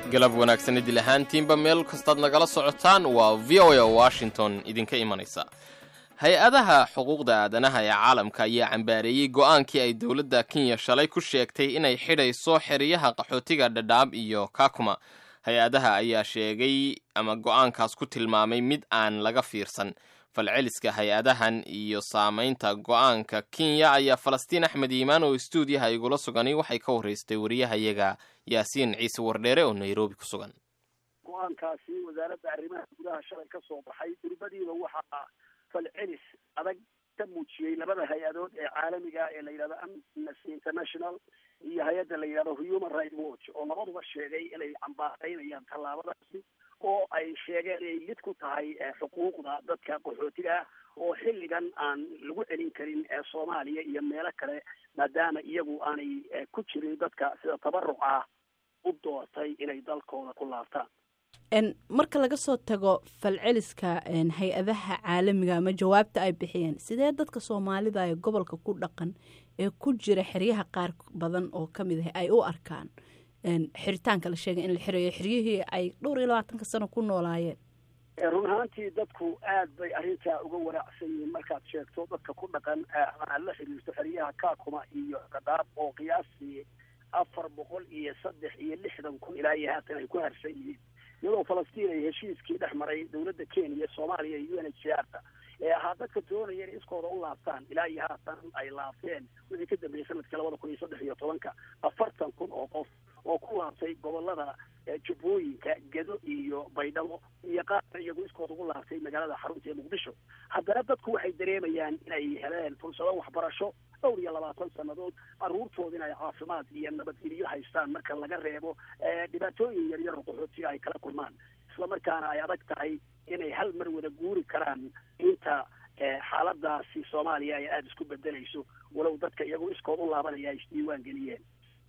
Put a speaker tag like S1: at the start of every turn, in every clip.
S1: galab wanaagsan idil ahaantiinba meel kastaad nagala socotaan waa v o a washington idinka imanaysa hay-adaha xuquuqda aadanaha ee caalamka ayaa cambaareeyey go'aankii ay dowladda kenya shalay ku sheegtay inay xidhayso xeryaha qaxootiga dhadhaab iyo kakuma hay-adaha ayaa sheegay ama go'aankaas ku tilmaamay mid aan laga fiirsan falceliska hay-adahan iyo saamaynta go'aanka kenya ayaa falastiin axmed iimaan oo istuudiyaha igula sugani waxay ka horreystay wariyahayaga yaasiin ciise wardheere oo nairobi ku sugan
S2: go-aankaasi wasaaradda arrimaha gudaha shalay ka soo baxay durbadiiba waxaa falcelis adag ka muujiyey labada hay-adood ee caalamiga ee la yidhahdo amnesty international iyo hay-adda la yidhahdo human right watch oo labaduba sheegay inay cambaaraynayaan tallaabadaasi oo ay sheegeen inay lid ku tahay xuquuqda dadka qaxootiga ah oo xilligan aan lagu celin karin soomaaliya iyo meelo kale maadaama iyagu aanay ku jirin dadka sida tabaruc ah u doortay inay dalkooda ku laabtaan
S3: marka laga soo tago falceliska hay-adaha caalamiga ama jawaabta ay bixiyeen sidee dadka soomaalida ee gobolka ku dhaqan ee ku jira xeryaha qaar badan oo kamid ah ay u arkaan xiritaanka la sheegay in la xirayo xeryihii ay dhowr iyo labaatanka sano ku noolaayeen
S2: run ahaantii dadku aad bay arrintaa uga waraacsan yihiin markaad sheegto dadka ku dhaqan aad la xiriirto xeryaha kakuma iyo qadaab oo qiyaastii afar boqol iyo saddex iyo lixdan kun ilaa iyo haatan ay ku harsan yihiin iyadoo falastiin ay heshiiskii dhex maray dowladda kenya soomaaliya iyo u n h c r ta ee ahaa dadka doonaya in iskooda u laabtaan ilaa iyo haatan ay laabteen wixii ka dambeeyey sanadkii labada kun iyo saddex iyo tobanka afartan kun oo qof oo ku laabtay gobolada jubbooyinka gedo iyo baydhabo iyo qaarna iyagu iskooda ugu laabtay magaalada xarunta ee muqdisho haddana dadku waxay dareemayaan inay heleen fursado waxbarasho dhowr iyo labaatan sannadood caruurtooda in ay caafimaad iyo nabadgelyo haystaan marka laga reebo dhibaatooyin yaryar oo qaxootiga ay kala kulmaan islamarkaana ay adag tahay inay hal mar wada guuri karaan inta xaaladaasi soomaaliya ay aada isku bedelayso walow dadka iyagoo iskood u laabanaya ay isdiiwaan geliyeen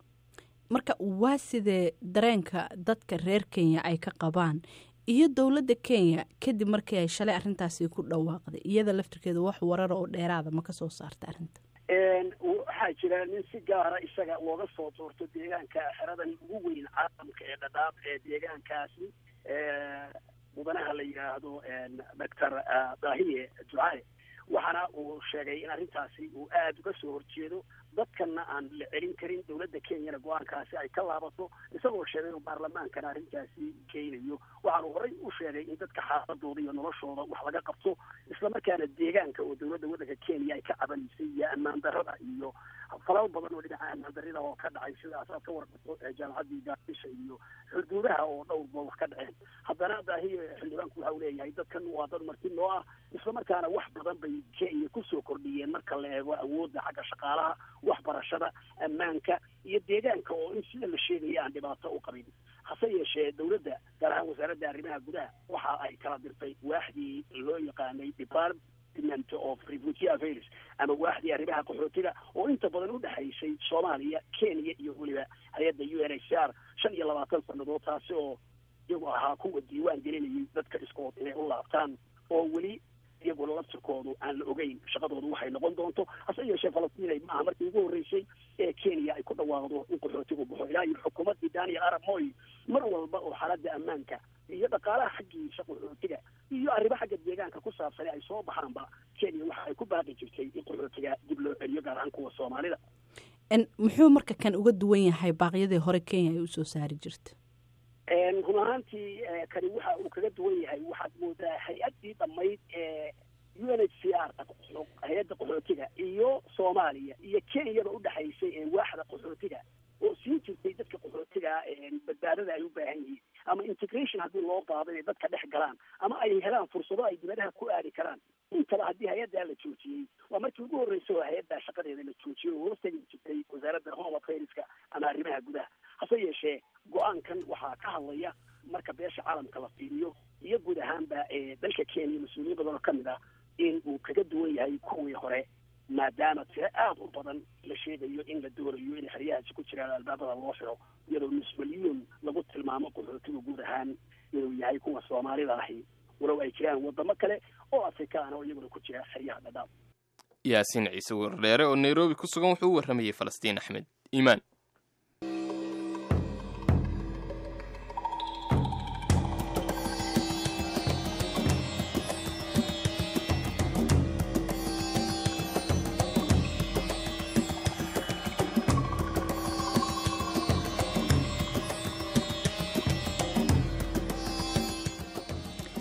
S3: marka waa sidee dareenka dadka reer kenya ay ka qabaan iyo dowladda kenya kadib markii ay shalay arrintaasi ku dhawaaqday iyada laftirkeeda wax warara oo dheeraada ma ka soo saarta arrinta
S2: waxaa jira nin si gaara isaga looga soo doorto deegaanka xeradan ugu weyn caalamka ee dhadhaab ee deegaankaasi mudanaha la yidhaahdo doctor dahiye ducaale waxaana uu sheegay in arrintaasi uu aada uga soo horjeedo dadkana aan la celin karin dowladda kenyana go-aankaasi ay ka laabato isagoo sheegay inuu baarlamaankana arrintaasi keenayo waxaanu horey u sheegay in dadka xaaladooda iyo noloshooda wax laga qabto islamarkaana deegaanka oo dowladda waddanka kenya ay ka cabanaysay iyo ammaan darrada iyo falal badan oo dhinaca ammaan darrida oo ka dhacay sidaas aad ka warqato jaamacaddii gaadisha iyo xuduudaha oo dhowrba wax ka dhaceen haddana daahiye xildhibaanku waxa uu leeyahay dadkan waa dad marti noo ah islamarkaana wax badan bay kenya kusoo kordhiyeen marka la eego awoodda xagga shaqaalaha waxbarashada ammaanka iyo deegaanka oo in sida la sheegaya aan dhibaato u qabin hase yeeshee dowladda gaar ahaan wasaaradda arrimaha gudaha waxa ay kala dirtay waaxdii loo yaqaanay department of refugee affairs ama waaxdii arrimaha qaxootiga oo inta badan u dhexaysay soomaaliya kenya iyo weliba hay-adda u n h c r shan iyo labaatan sannadood taasi oo iyagu ahaa kuwa diiwaan gelinayay dadka iskood inay u laabtaan oo weli iyaguna laftirkoodu aan la ogeyn shaqadoodu waxay noqon doonto hase yeeshee falastiin maaha markii ugu horreysay ee kenya ay ku dhawaaqdo in qaxootigu baxo ilaa iyo xukuumaddii daniel arab moy mar walba oo xaaladda ammaanka iyo dhaqaalaha xaggiisa qaxootiga iyo arrimo xagga deegaanka ku saabsan ay soo baxaanba kenya waxa ay ku baaqi jirtay in qaxootiga dib loo celiyo gaar ahaan kuwa soomaalida
S3: muxuu marka kan uga duwan yahay baaqyadii hore kenya ay usoo saari jirta
S2: run ahaantii kani waxa uu kaga duwan yahay waxaad moodaa hay-addii dhammayd ee u n h c r hay-adda qaxootiga iyo soomaaliya iyo kenyaba udhexaysay ee waaxda qaxootiga oo siin jirtay dadka qaxootiga badbaadada ay u baahan yihiin ama integration haddii loo qaado inay dadka dhex galaan ama ay helaan fursado ay dibadaha ku aadi karaan intaba haddii hay-addaa la joojiyey waa markii ugu horreysay oo hay-addaa shaqadeeda la joojiyey oo hoostagi jirtay wasaaradda home affaireska ama arrimaha gudaha hase yeeshee go-aankan waxaa ka hadlaya marka beesha caalamka la fiiriyo iyo guud ahaanba dalka kenya mas-uuliyiin badan oo kamid ah in uu kaga duwan yahay kuwii hore maadaama tiro aada u badan la sheegayo in la doonayo inay xeryahaasi ku jiraan albaabada loo xiro iyadoo nus milyuun lagu tilmaamo qaxootiga guud ahaan inuu yahay kuwa soomaalida ahi walow ay jiraan wadamo kale oo afrikaan oo iyaguna ku jira xeryaha dhadhaab
S1: yaasiin ciise wardheere oo nairobi ku sugan wuxuu u warramayay falastiin axmed iimaan